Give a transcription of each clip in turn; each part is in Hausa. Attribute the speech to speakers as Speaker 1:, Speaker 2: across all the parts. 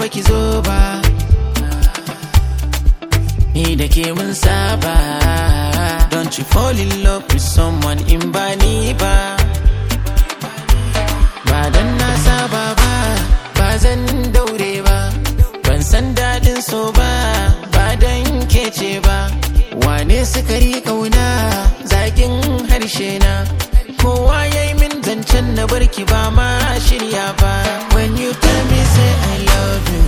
Speaker 1: baki zo ba ni da ke mun saba don't you fall in love with someone in ba ni ba ba dan na saba ba ba zan daure ba ban san daɗin so ba ba dan kece ba wane sukari kauna zakin harshe na kowa ya yi min zancen na barki ba ma shirya ba when you tell me say i love you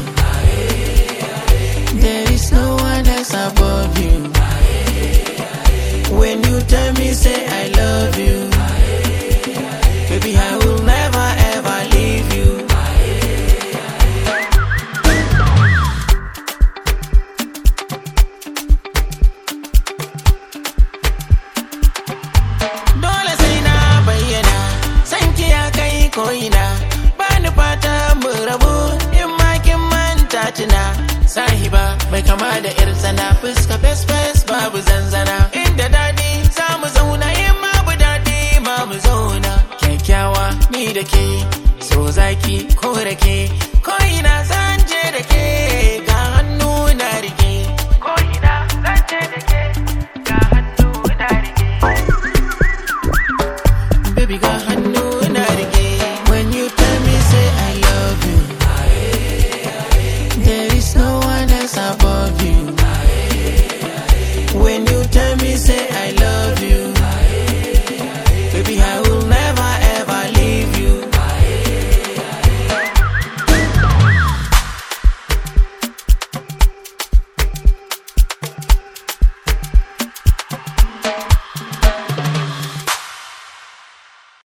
Speaker 1: there is no one else above you when you tell me say i love you baby i will never ever leave you dole sai na bayyana san ki ya kai ko'ina ba ni fata mu rabu in ma kin manta tuna sahiba mai kama da yar tsana fuska fes fes babu zanzana inda dadi za mu zauna in ma bu dadi ma mu zauna kyakkyawa ni da ke so zaki ko rake ko ina za